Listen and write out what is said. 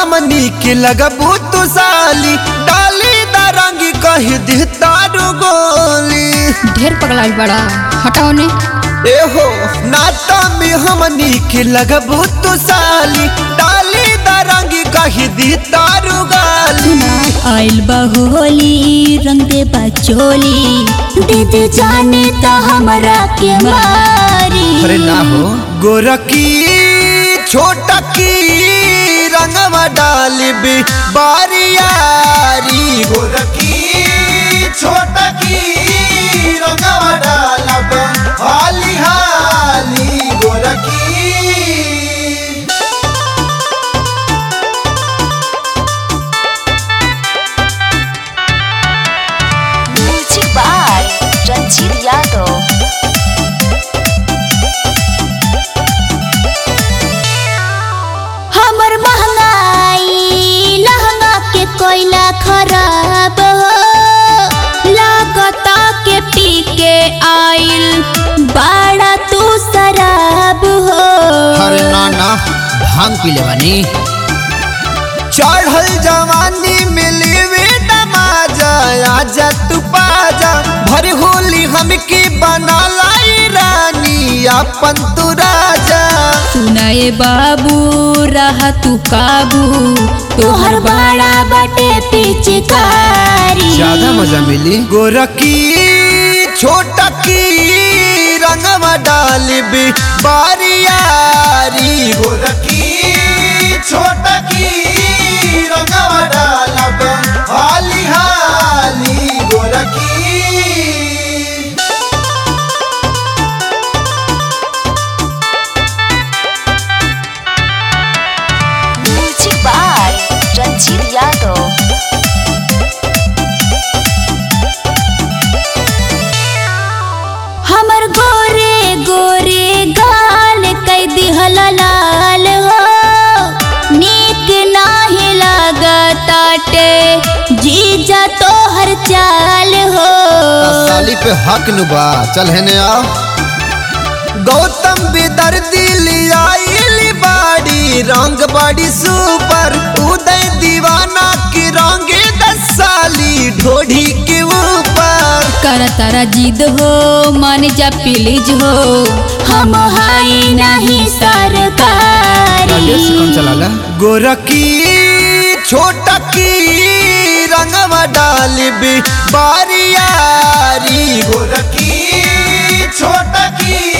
हमनी के लगबू तू साली डाली दारंगी कही दी तारू गोली ढेर पगला बड़ा हटाओ ने एहो नाता में हमनी के लगबू तू साली डाली दारंगी कही दी तारू गाली आइल होली रंग दे बचोली दीदी जाने तो हमरा के मारी अरे ना हो गोरकी छोटा की रंगवा डालिबी बारियारी गोरकी छोटा की रंगवा डालब हाली हाली गोरकी म्यूजिक बाय रंजीत यादव हमर महंगाई लहंगा के कोयला खराब हो लागता के पी के आइल बाड़ा तू शराब हो अरे ना ना भांग पी ले बानी चढ़ल जवानी में लेवे नमाजा आजा तू पाजा भर होली हमके बना लाई रानी अपन तू राजा सुनाए बाबू रहा तू काबू तोहर बड़ा बटे पिचकारी मजा मिली गोरकी छोटा की रंगवा डालिबी बारियारी गोरकी छोटा की रंगवा डालब हाली हाली गोरकी म्यूजिक बाय रंजीत यादव हमर गोरे गोरे गाल कई दिहल लाल हो नीक नाही लागताटे जीजा तोहर चाल हो साली पे हक नुबा चल हेने आओ गौतम बिदर दिली आइली बाड़ी रंग बड़ी सुपर उदय दीवाना की रंगे दस साली ढोढ़ी के ऊपर कर तारा जिद हो मान जा प्लीज हो हम हाई नहीं सरकारी कौन चला गोरकी छोटा की रंगवा डालिबी बारियारी गोरकी छोटा की